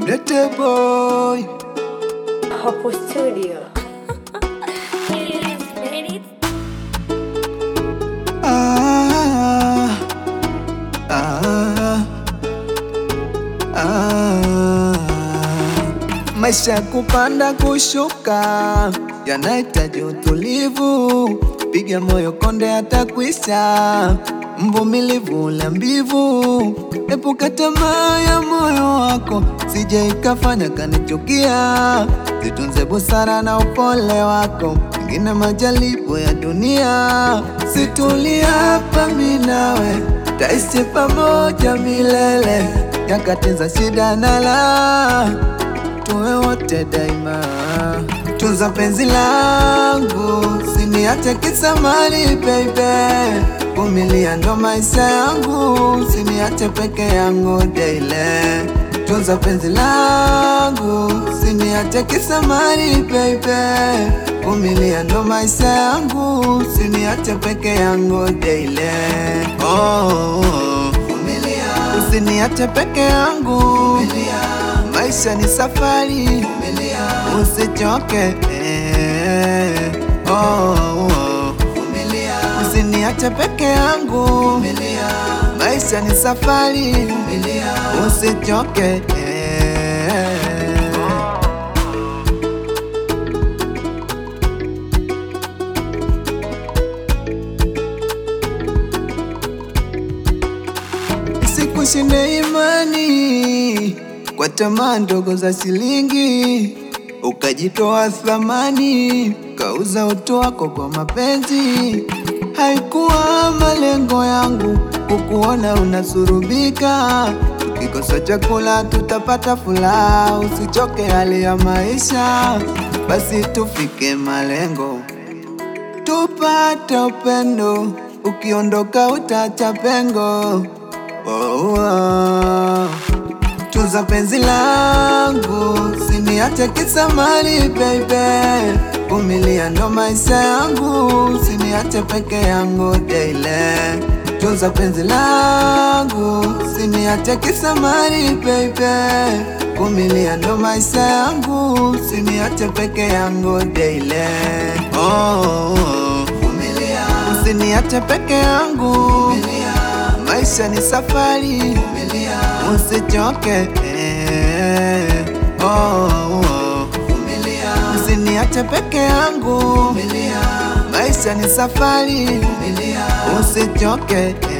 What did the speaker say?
Lete boy Hapo studio. ah, ah, ah. Maisha ya kupanda kushuka yanahitaji utulivu, piga moyo konde atakwisha, mvumilivu ule mbivu, epuka tamaa ya moyo wako, sije ikafanya kanichukia, zitunze busara na upole wako, ingine majaribu ya dunia, situlia hapa mimi nawe, taishi pamoja milele, nyakati za shida na raha tuwe wote daima. Tunza penzi langu, siniache kisa mali baby. Vumilia ndo maisha yangu, siniache peke yangu daily. Tunza penzi langu, siniache kisa mali baby. Vumilia ndo maisha yangu, siniache peke yangu daily. Oh, oh, oh. Usiniache peke yangu, maisha ni safari, usichoke eh. oh, oh. Usiniache peke yangu, maisha ni safari, usichoke eh. Sikushinde imani kwa tamaa ndogo za shilingi, ukajitoa thamani, kauza utu wako kwa mapenzi. Haikuwa malengo yangu kukuona unasurubika, ukikosa chakula tutapata furaha. Usichoke hali ya maisha, basi tufike malengo tupate upendo, ukiondoka utacha pengo. Oh, oh. Tunza penzi langu, siniache kisa mali baby. Vumilia ndo maisha yangu, siniache peke yangu daily. Tunza penzi langu, siniache kisa mali baby. Vumilia ndo maisha yangu, siniache peke yangu daily. Oh, oh, oh. Usiniache peke yangu, maisha ni safari, usichoke eh. oh, oh, oh. Usiniache peke yangu, maisha ni safari, usichoke